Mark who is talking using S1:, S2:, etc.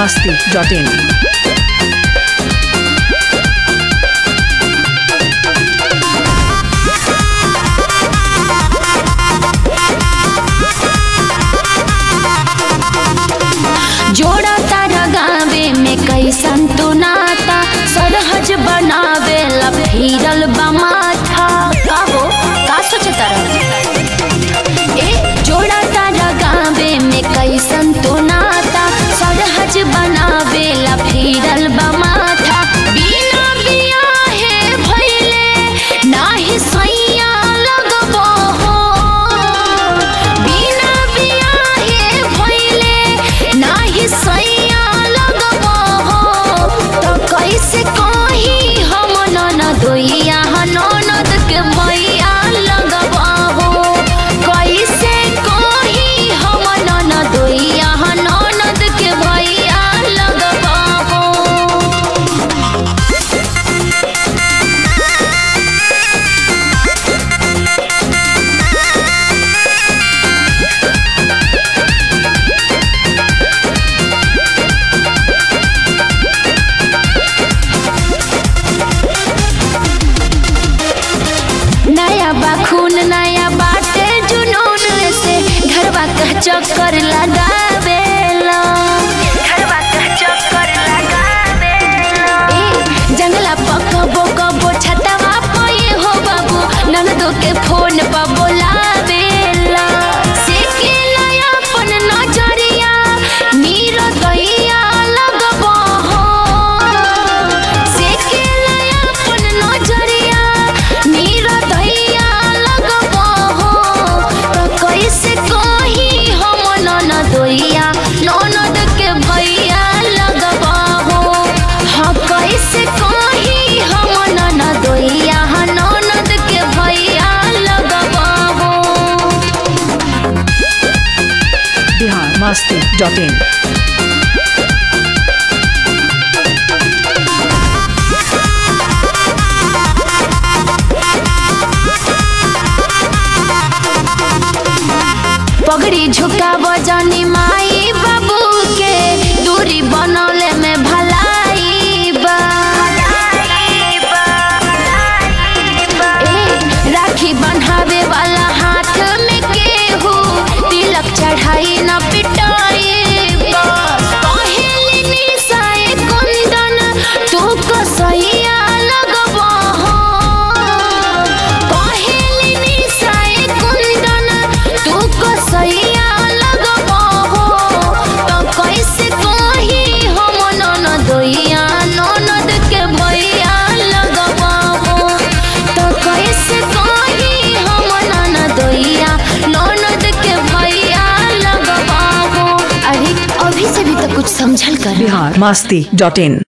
S1: masti.in.
S2: जोड़ा तारा गावे में कैसन तू नाता सरहज बनावे ला फिरल बमाथा का हो का सोचे तारा ए जोड़ा तारा गावे में कैसन तू नाता सरहज बनावे ला फिरल बमाथा बिना बियाहे भइले नाही सैया लगबो हो बिना बियाहे भइले नाही सैया लगबो हो तो कैसे कही हम ननदोइया ननद के भैया लगबो हो कैसे कही हम ननदोइया ननद के भैया लगबो हो नया बाखून नया बाटे जुनून से घरवा का चक्कर लगावेला घरवा का चक्कर लगावेला ए जंगला पकबो कबो छतवा पए हो बाबू ननदो के फोन पर बोलावेला सेकेला अपन नजरिया नीरो दैया लगबो हो सेकेला अपन नजरिया नीरो दैया लगबो हो तो कैसे कही हम ननदोइया ननद के भैया लगबो हो हाँ कैसे कही हम ननदोइया ननद के भैया लगबो हो
S1: Bihar masti.in.
S2: पगड़ी झुकाव जानी माई बाबू के दूरी बनौले में भलाई बा ए, राखी बन्हावे वाला हाथ में केहू तिलक चढ़ाई न पिटाई बा कहेली निशाए कुंदन तू कसैया लगबो हो कहेली निशाए कुंदन तू कसैया लगबो हो तो कैसे कही हम ननदोइया ननद के भैया लगबो हो तो कैसे कही हम ननदोइया ननद के भैया लगबो हो अरे अभी से भी तो कुछ समझल कर
S1: Bihar masti.in.